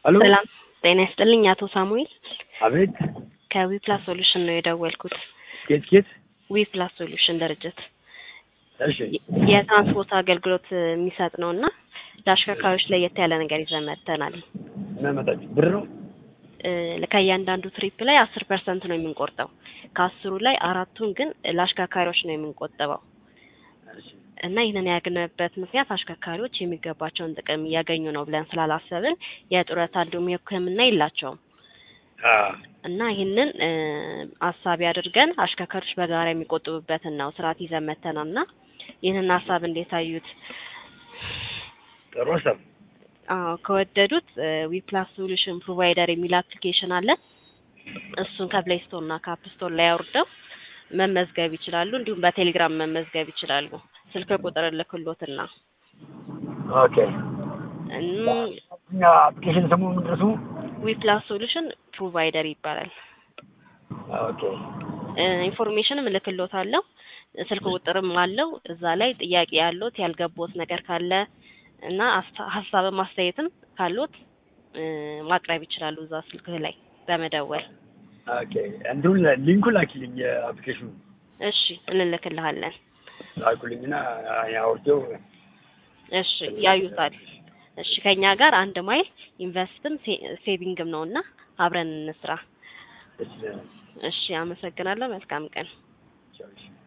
አሎ ሰላም ጤና ይስጥልኝ አቶ ሳሙኤል አቤት ከዊፕላስ ሶሉሽን ነው የደወልኩት። ኬት ኬት ዊፕላስ ሶሉሽን ድርጅት እሺ የትራንስፖርት አገልግሎት የሚሰጥ ነው እና ለአሽከርካሪዎች ለየት ያለ ነገር ይዘን መጥተናል። ምን መጣችሁ ብር ነው እ ከእያንዳንዱ ትሪፕ ላይ አስር ፐርሰንት ነው የምንቆርጠው። ከአስሩ ላይ አራቱን ግን ለአሽከርካሪዎች ነው የምንቆጥበው እሺ እና ይህንን ያግንበት ምክንያት አሽከርካሪዎች የሚገባቸውን ጥቅም እያገኙ ነው ብለን ስላላሰብን የጡረታ እንዲሁም የሕክምና የላቸውም አ እና ይህንን እ አሳቢ አድርገን አሽከርካሪዎች በጋራ የሚቆጥቡበትን ነው ስርዓት ይዘን መጥተናል እና ይህንን ሀሳብ እንዴት አዩት? ጥሩ ሀሳብ አዎ ከወደዱት ዊፕላስ ሶሉሽን ፕሮቫይደር የሚል አፕሊኬሽን አለ። እሱን ከፕሌይ ስቶር እና ከአፕ ስቶር ላይ አውርደው መመዝገብ ይችላሉ። እንዲሁም በቴሌግራም መመዝገብ ይችላሉ። ስልክ ቁጥር ልክሎትና ኦኬ እም እኛ አፕሊኬሽን ስሙ ምንድን ነው ስሙ ዊፕላስ ሶሉሽን ፕሮቫይደር ይባላል። ኦኬ እ ኢንፎርሜሽንም እልክሎታለሁ። ስልክ ቁጥርም አለው። እዛ ላይ ጥያቄ ያለዎት ያልገቦት ነገር ካለ እና አስታ- ሀሳብም አስተያየትም ካሎት እ ማቅረብ ይችላሉ እዛ ስልክ ላይ በመደወል። ኦኬ እንዲሁም ሊንኩን ላኪልኝ የአፕሊኬሽኑ እሺ እንልክልሃለን። ላኩልኝና ያወርደው እሺ ያዩታል። እሺ ከኛ ጋር አንድ ማይል ኢንቨስትም ሴ- ሴቪንግም ነውና አብረን እንስራ። ደስ ይለናል። እሺ አመሰግናለሁ። መልካም ቀን። ቻው እሺ።